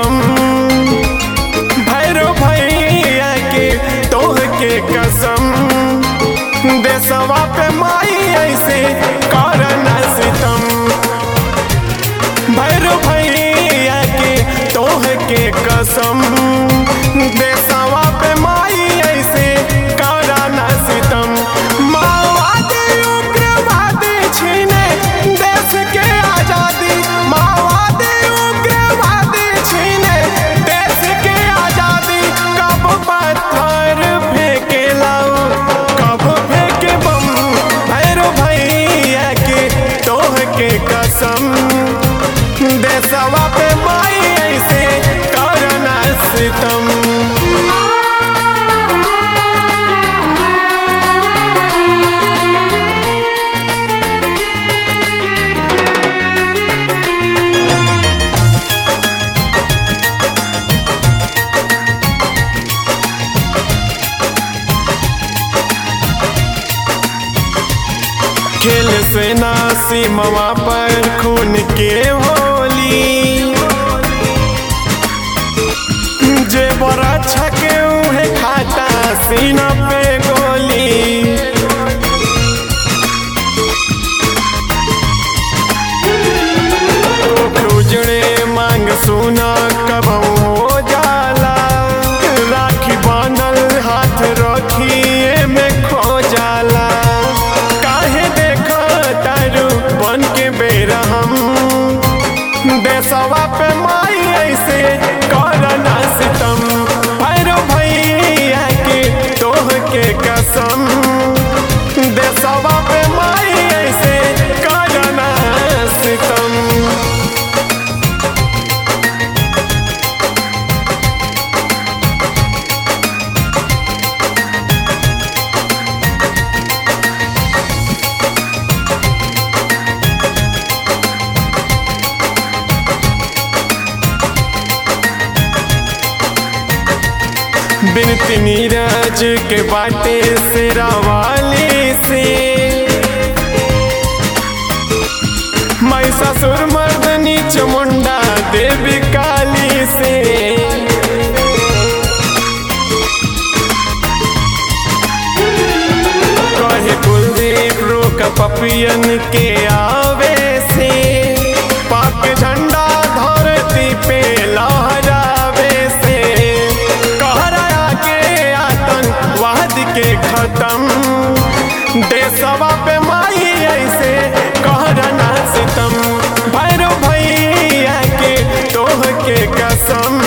कसम भैरो भैया के तोह के कसम देसवा पे माई ऐसे करना सितम भैरो भैया के तोह के कसम देसवा पे माई ऐसे करना सितम माओवादी उग्रवादी छीने देश के आजादी माओवादी उग्रवादी छीने देश के आजादी कब पत्थर फेंके लाओ कब फेंके बम भैरो भैया के तोह के कसम देसवा पे माई ऐसे करना सितम खेल से ना सीमवा पर खून के होली जे बड़ा छके उहे खाता सीना पे गोली उजड़े मांग सुना कब हो जाला राखी बानल हाथ रखिए में खो जाला काहे देख तारू बन के बेरा हम देसवा पे माई ऐसे करना सितम भैरो भैया के तोह के कसम देसवा पे माई ऐसे करना सितम बिनती नीरज के बाटे से वाली से मैं ससुर मर्दनी चमुंडा देवी काली से कहे कुलदीप रोक पपियन के आवे से पाक झंडा धरती पे लहरावे से कहरा के आतंकवाद के खत्म देशवा पे माई ऐसे कहरना सितम भैरो भैया के तोह के कसम